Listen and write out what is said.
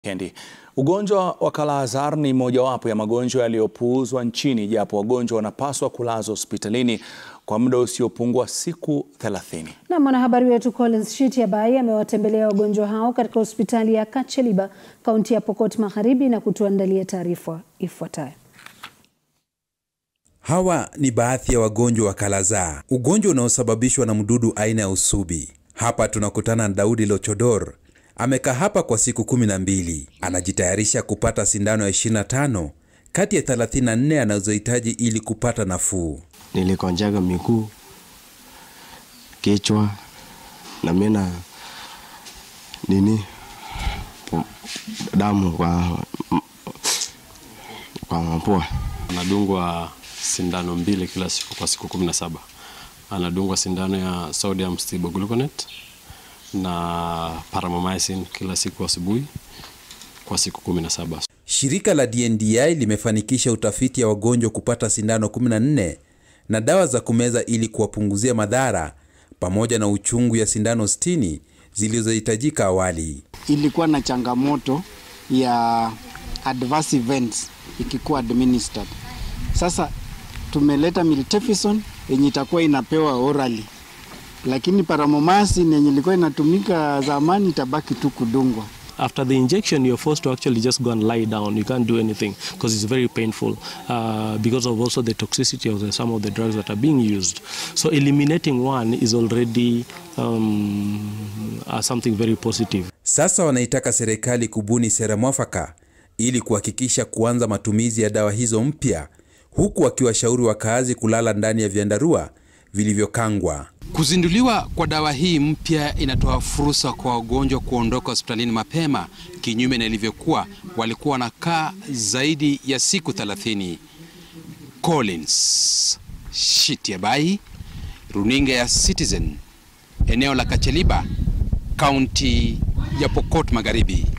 Kendi. Ugonjwa wa Kala-Azar ni mojawapo ya magonjwa yaliyopuuzwa nchini japo wagonjwa wanapaswa kulazwa hospitalini kwa muda usiopungua siku 30. Na mwanahabari wetu Collins Shitiabai amewatembelea wagonjwa hao katika hospitali ya Kacheliba, kaunti ya Pokot Magharibi na kutuandalia taarifa ifuatayo. Hawa ni baadhi ya wagonjwa wa Kala-Azar, ugonjwa unaosababishwa na mdudu aina ya usubi. Hapa tunakutana na Daudi Lochodor. Amekaa hapa kwa siku kumi na mbili. Anajitayarisha kupata sindano ya 25 kati ya 34 anazohitaji ili kupata nafuu. Nilikonjaga miguu, kichwa na mina nini pu- damu kwa kwa mapua. Anadungwa sindano mbili kila siku kwa siku kumi na saba. Anadungwa sindano ya sodium stibogluconate na paramomycin kila siku asubuhi kwa siku kumi na saba. Shirika la DNDi limefanikisha utafiti ya wagonjwa kupata sindano 14 na dawa za kumeza ili kuwapunguzia madhara pamoja na uchungu ya sindano 60 zilizohitajika awali. ilikuwa na changamoto ya adverse events ikikuwa administered. Sasa tumeleta miltefosine yenye itakuwa inapewa orally, lakini paramomycin yenye ilikuwa inatumika zamani itabaki tu kudungwa. After the injection, you're forced to actually just go and lie down. You can't do anything because it's very painful uh, because of also the toxicity of the, some of the drugs that are being used. So eliminating one is already um, uh, something very positive. Sasa wanaitaka serikali kubuni sera mwafaka ili kuhakikisha kuanza matumizi ya dawa hizo mpya, huku wakiwashauri wakaazi kulala ndani ya vyandarua vilivyokangwa. Kuzinduliwa kwa dawa hii mpya inatoa fursa kwa wagonjwa kuondoka hospitalini mapema, kinyume na ilivyokuwa walikuwa wanakaa zaidi ya siku 30. Collins Shitiabai, runinga ya Citizen, eneo la Kacheliba, kaunti ya Pokot Magharibi.